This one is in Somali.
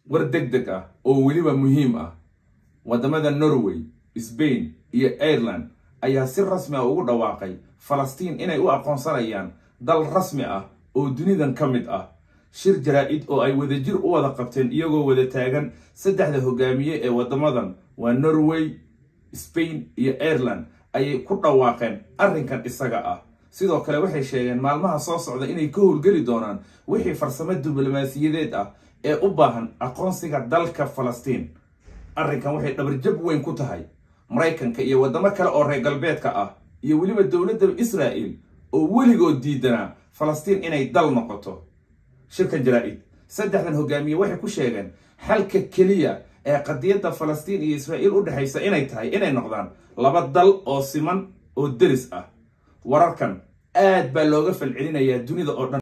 war deg deg ah oo weliba muhiim ah waddamada norway sbain iyo ireland ayaa si rasmi ah ugu dhawaaqay falastiin inay u aqoonsanayaan dal rasmi ah oo dunidan ka mid ah shir jaraa-id oo ay wadajir u wada qabteen iyagoo wada taagan saddexda hogaamiye ee waddamadan waa norway spain iyo ireland ayay ku dhawaaqeen arrinkan isaga ah sidoo kale waxay sheegeen maalmaha soo socda inay ka howlgeli doonaan wixii farsamo diblomaasiyadeed ah ee u baahan aqoonsiga dalka falastiin arrinkan waxay dhabarjab weyn ku tahay maraykanka iyo waddamo kale oo reer galbeedka ah iyo weliba dowladda israa'il oo weligood diidanaa falastiin inay dal noqoto shirkan jaraa-id saddexdan hogaamiye waxay ku sheegeen xalka keliya ee qadiyadda falastiin iyo israa'iil u dhexaysa inay tahay inay noqdaan laba dal oo siman oo deris ah wararkan aad baa looga falcelinayaa dunida oo dhan